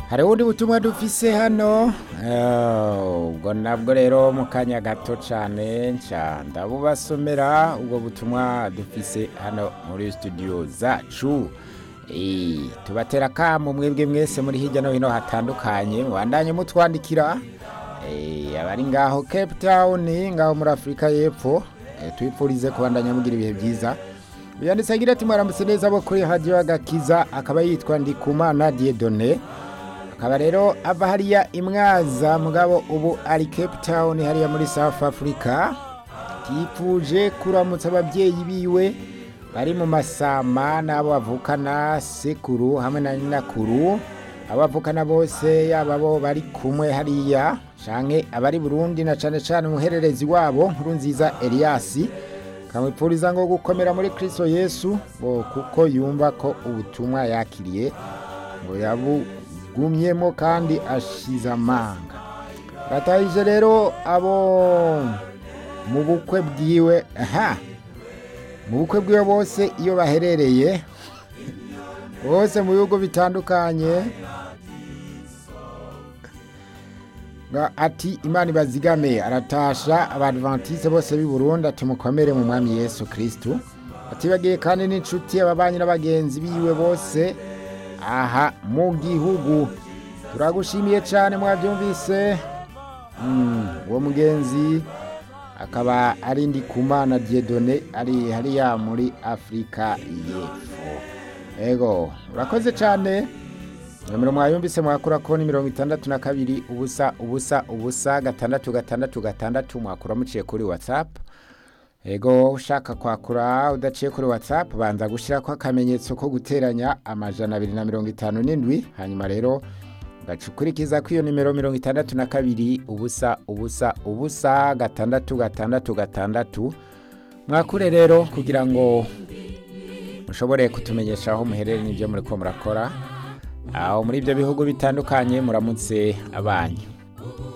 hari ubundi butumwa dufise hano Eh, ubwo nabwo rero mu kanya gato cyane nca ndabubasomera ubwo butumwa dufise hano muri studio zacu Eh, tubatera akamu mwebwe mwese muri hirya no hino hatandukanye mubandanye mutwandikira Eh, abari ngaho cape town ngaho muri afurika y'epfo Eh, tubipfurize kubandanya mugira ibihe byiza yanditse agira ati mwaramutse neza abo kuri hadiyo agakiza akaba yitwa ndikumana diedone akaba rero ava hariya imwaza mugabo ubu ari cape town hariya muri south africa yifuje kuramutsa ababyeyi biwe bari mu masama n'abo bavukana sekuru hamwe na nyinakuru abo bavukana bose yaba bo bari kumwe hariya canke abari burundi na cane cane umuhererezi wabo nkuru nziza eliasi kamwipfuriza ngo gukomera muri kristo yesu ngo kuko yumva ko ubutumwa yakiriye ngo yabugumyemo kandi ashize amanga batahije rero abo mu bukwe bwiwe aha mu bukwe bwiwe bose iyo baherereye bose mu bihugu bitandukanye nga ati imana ibazigame aratasha abadventiste bose b'i burundi ati mukomere mu mwami yesu kristu atibagiye kandi n'inshuti ababanyi n'abagenzi biwe bose aha mu gihugu turagushimiye cyane mwabyumvise Mm, uwo mugenzi akaba ari ndikumana diedone ari hariya muri afurika y'epfo ego urakoze cyane nomero mwayumvise mwakura ko ni mirongo itandatu na kabiri ubusa ubusa ubusa gatandatu gatandatu gatandatu mwakura muciye kuri whatsapp ego ushaka kwakura udaciye kuri whatsapp banza gushyirako akamenyetso ko guteranya amajana abiri na mirongo itanu n'indwi hanyuma rero ugaca ukurikiza ko iyo nimero mirongo itandatu na kabiri ubusa ubusa ubusa gatandatu gatandatu gatandatu mwakure rero kugira ngo mushobore kutumenyesha aho muherereye n'ibyo muri ko murakora aho muri ibyo bihugu bitandukanye muramutse abanyu